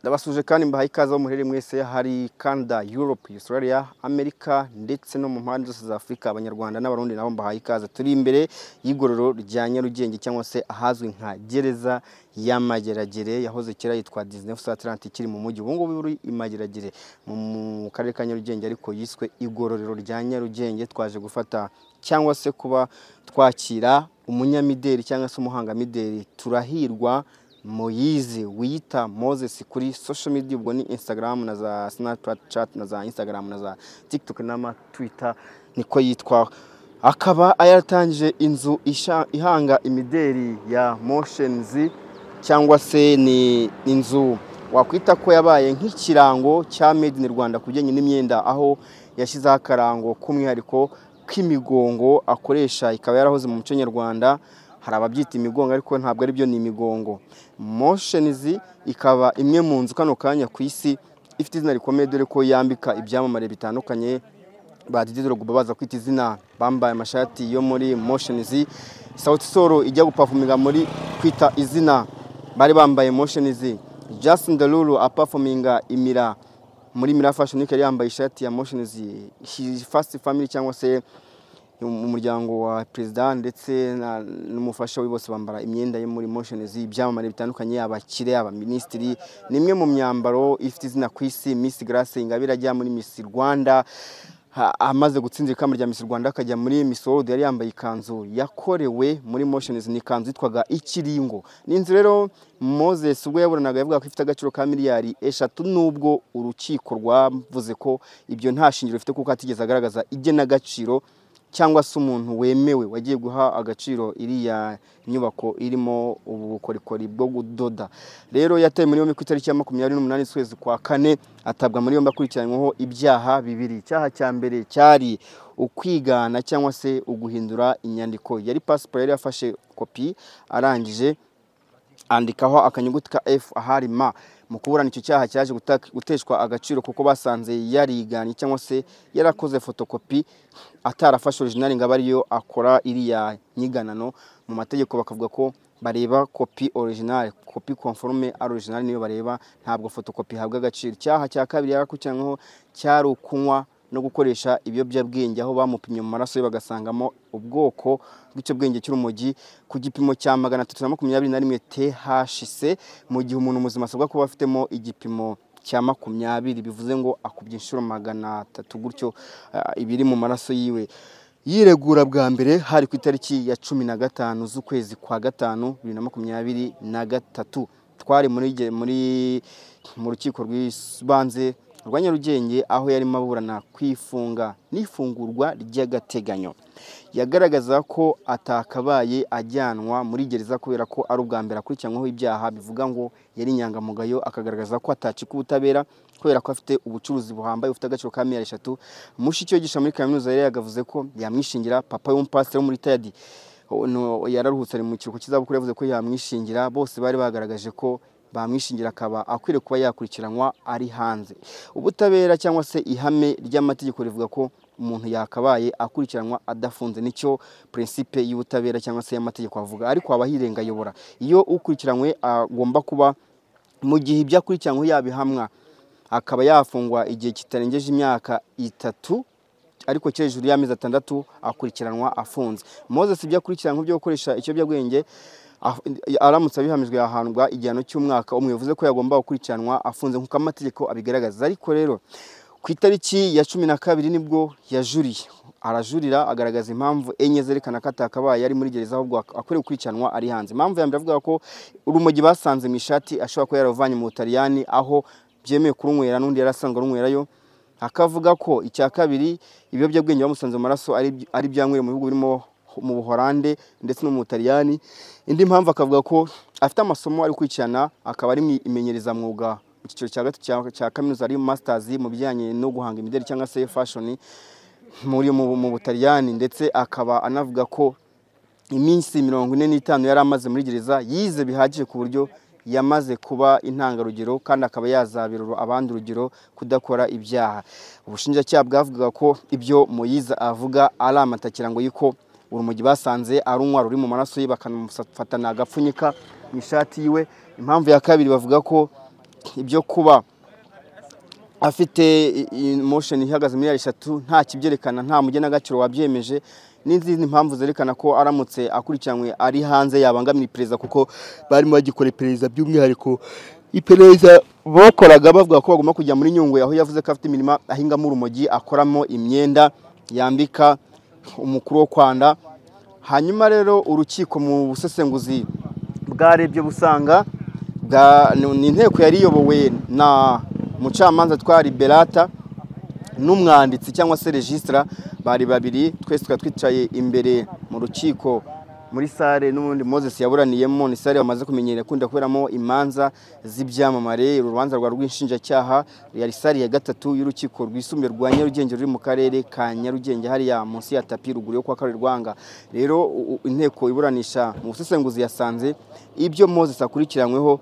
ndabasuje kandi mbahaye ikaze aho muherereye mwese hari Canada Europe Australia America ndetse no mu mpande zose za Afurika abanyarwanda n'abarundi nabo mbahaye ikaze turi imbere y'igororo rya Nyarugenge cyangwa se ahazwi nka gereza y'amageragere yahoze kera yitwa Disney South Atlantic kiri mu mujyi ubu ngubu uri imageragere mu mu karere ka Nyarugenge ariko yiswe igororero rya Nyarugenge twaje gufata cyangwa se kuba twakira umunyamideli cyangwa se umuhangamideli turahirwa moyize wiyita moses kuri social media ubwo ni instagram na za snapchat na za instagram na za tiktok n'ama twitter niko yitwa akaba yaratangije inzu isha- ihanga imideli ya moshenizi cyangwa se ni inzu wakwita ko yabaye nk'ikirango cya made in rwanda ku bijyanye n'imyenda aho yashyizeho akarango k'umwihariko k'imigongo akoresha ikaba yarahoze mu muco nyarwanda hari ababyita imigongo ariko ntabwo ari byo ni imigongo moshenizi ikaba imwe mu nzu kano kanya ku isi ifite izina rikomeye dore ko yambika ibyamamare bitandukanye ba Didi Drogba baza kwita izina bambaye amashati yo muri Motioniz Sauti Sol ijya gupafuminga muri kwita izina bari bambaye Motioniz Justin Derulo apafuminga imira muri Mira Fashion Week yari yambaye ishati ya Motioniz First Family cyangwa se umuryango wa perezida ndetse na- n'umufasha we bose bambara imyenda yo muri Motioniz ibyamamare bitandukanye abakire abaminisitiri ni imwe mu myambaro ifite izina ku isi Miss Grace Ingabire ajya muri Miss Rwanda ha- amaze gutsindira ikamba rya Miss Rwanda akajya muri Miss World yari yambaye ikanzu yakorewe muri Motioniz ni ikanzu yitwaga ikiringo ni inzu rero Moses ubwo yaburanaga yavuga ko ifite agaciro ka miliyari eshatu nubwo urukiko rwavuze ko ibyo nta shingiro bifite kuko hatigeze agaragaza igenagaciro cyangwa se umuntu wemewe wagiye guha agaciro iriya nyubako irimo ubu bukorikori bwo gudoda rero yatawe muri yombi ku itariki ya makumyabiri n'umunani z'ukwezi kwa kane atabwa muri yombi akurikiranyweho ibyaha bibiri icyaha cya mbere cyari ukwigana cyangwa se uguhindura inyandiko yari pasiporo yari yafashe kopi arangije andikaho akanyuguti ka F ahari ma mu kuburana icyo cyaha cyaje gutaka- guteshwa agaciro kuko basanze yariganye cyangwa se yarakoze fotokopi atarafashe orijinali ngo abe ariyo akora iriya nyiganano mu mategeko bakavuga ko bareba kopi orijinali kopi konforume ari orijinali niyo bareba ntabwo fotokopi ihabwa agaciro icyaha cya kabiri yarakurikiranyweho cyari ukunywa no gukoresha ibiyobyabwenge aho bamupimye mu maraso ye bagasangamo ubwoko bw'ikiyobyabwenge cy'urumogi ku gipimo cya magana atatu na makumyabiri na rimwe THC mu gihe umuntu muzima asabwa kuba afitemo igipimo cya makumyabiri bivuze ngo akubye inshuro magana atatu gutyo ah, ibiri mu maraso yiwe yiregura bwa mbere hari ku itariki ya cumi na gatanu z'ukwezi kwa gatanu bibiri na makumyabiri na gatatu twari muri ge- muri mu rukiko rw'ibanze rwa Nyarugenge aho yarimo aburana kwifunga n'ifungurwa ry'agateganyo yagaragaza ko atakabaye ajyanwa muri gereza kubera ko ari ubwa mbere akurikiranyweho ibyaha bivuga ngo yari inyangamugayo akagaragaza ko atacika ubutabera kubera ko afite ubucuruzi buhambaye bufite agaciro ka miliyari eshatu mushiki we yigisha muri kaminuza yari yagavuze ko yamwishingira papa w'umupasiteri wo muri tayadi no- yararuhutse ari mu kiruhuko cy'izabukuru yavuze ko yamwishingira bose bari bagaragaje ko bamwishingira akaba akwiriye kuba yakurikiranwa ari hanze ubutabera cyangwa se ihame ry'amategeko rivuga ko umuntu yakabaye akurikiranwa adafunze nicyo prinsipe y'ubutabera cyangwa se y'amategeko avuga ariko aba yirengayobora iyo ukurikiranywe agomba kuba mu gihe ibyo akurikiranyweho yabihamwa akaba yafungwa igihe kitarengeje imyaka itatu ariko cyo hejuru y'amezi atandatu akurikiranwa afunze moses ibyo akurikiranwa byo gukoresha ikiyobyabwenge af- aramutse abihamijwe yahandwa igihano cy'umwaka umwe bivuze ko yagomba gukurikiranwa afunze nk'uko amategeko abigaragaza ariko rero ku itariki ya cumi na kabiri nibwo yajuriye arajurira agaragaza impamvu enye zerekana ko atakabaye ari muri gereza ahubwo ak- akwiriye gukurikiranwa ari hanze impamvu ya mbere avuga ko urumogi basanze mu ishati ashobora kuba yaravanye mu butaliyani aho byemewe kurunywera n'undi yari asanzwe arunywerayo akavuga ko icya kabiri ibiyobyabwenge bamusanze mu maraso ari ari byanywere mu bihugu birimo mu buhorande ndetse no mu butaliyani indi mpamvu akavuga ko afite amasomo ari gukurikirana akaba ari mu imenyerezamwuga mu cyiciro cya gatatu cya- cya kaminuza ari masters mu bijyanye no guhanga imideli cyangwa se fashion muri mu, mu butaliyani ndetse akaba anavuga ko iminsi mirongo ine n'itanu yari amaze muri gereza yize bihagije ku buryo yamaze kuba intangarugero kandi akaba yazabera uru- abandi urugero kudakora ibyaha ubushinjacyaha bwavugaga ko ibyo moyiza avuga ari amatakirango y'uko urumogi basanze ari umwaro uri mu maraso ye bakanamufatana agapfunyika mu ishati yiwe impamvu ya kabiri bavuga ko ibyo kuba afite i- i- motion ihagaze miliyari eshatu nta kibyerekana nta mugena gaciro wabyemeje n'izindi mpamvu zerekana ko aramutse akurikiranywe ari hanze yabangamira iperereza kuko barimo bagikora iperereza by'umwihariko iperereza bakoraga bavuga ko bagomba kujya muri nyungwe aho yavuze ko afite imirima ahingamo urumogi akoramo imyenda yambika umukuru wo kwanda hanyuma rero urukiko mu busesenguzi bwarebye busanga bwa- ni ni inteko yari iyobowe na mucamanza twari berata n'umwanditsi cyangwa se regisitara bari babiri twese tukaba twicaye imbere mu rukiko muri sale n'ubundi moses yaburaniyemo ni sale bamaze kumenyera ikunda kuberamo imanza z'ibyamamare uru rubanza rwa rw'inshinjacyaha yari sale ya gatatu y'urukiko rwisumbuye rwa nyarugenge ruri mu karere ka nyarugenge hariya munsi ya tapi ruguru yo kwa kabiri rwanga rero u- u- inteko iburanisha mu busesenguzi yasanze ibyo moses akurikiranyweho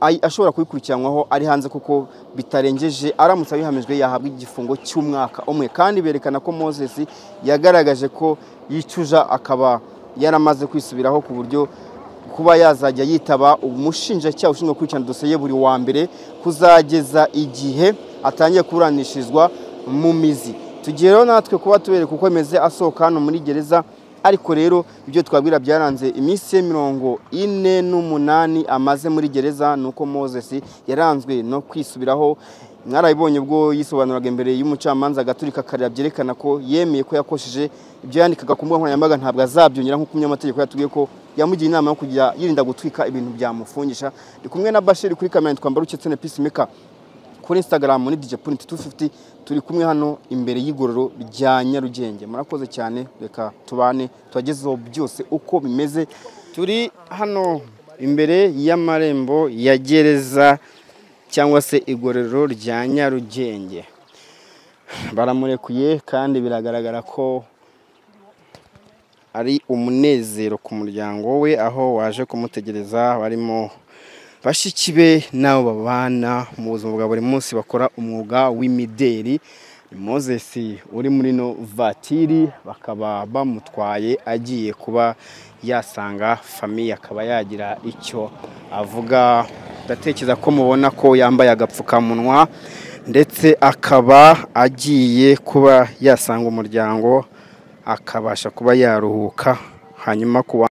ay- ashobora kubikurikiranwaho ari hanze kuko bitarengeje aramutse abihamijwe yahabwa igifungo cy'umwaka umwe kandi berekana ko moses yagaragaje ko yicuja akaba yaramaze kwisubiraho ku buryo kuba yazajya yitaba umushinjacyaha ushinzwe gukurikirana dosiye buri wa mbere kuzageza igihe atangiye kuburanishirizwa mu mizi tugiye rero natwe kuba tubereka uko ameze asohoka hano muri gereza ariko rero ibyo twabwira byaranze iminsi ye mirongo ine n'umunani amaze muri gereza ni uko moses yaranzwe no kwisubiraho mwarabibonye ubwo yisobanuraga imbere y'umucamanza agaturika akarira byerekana ko yemeye ko yakosheje ibyo yandikaga ku mbuga nkoranyambaga ntabwo azabyongera nk'uko umunyamategeko yatubwiye ko yamugiye inama yo kujya yirinda gutwika ibintu byamufungisha ndi kumwe na bashiri kuri kamera twambara uketse na peacemaker kuri instagram ni dj point 250 turi kumwe hano imbere y'igororo rya nyarugenge murakoze cyane reka tubane tubagezeho byose uko bimeze turi hano imbere y'amarembo ya gereza cyangwa se igororo rya nyarugenge baramurekuye kandi biragaragara ko ari umunezero ku muryango we aho waje kumutegereza barimo bashiki be n'abo babana mu buzima bwa buri munsi bakora umwuga w'imideri Moses uri muri no vatiri bakaba bamutwaye agiye kuba yasanga famiye akaba yagira icyo avuga ndatekereza ko mubona ko yambaye agapfukamunwa ndetse akaba agiye kuba yasanga umuryango akabasha kuba yaruhuka hanyuma kuwa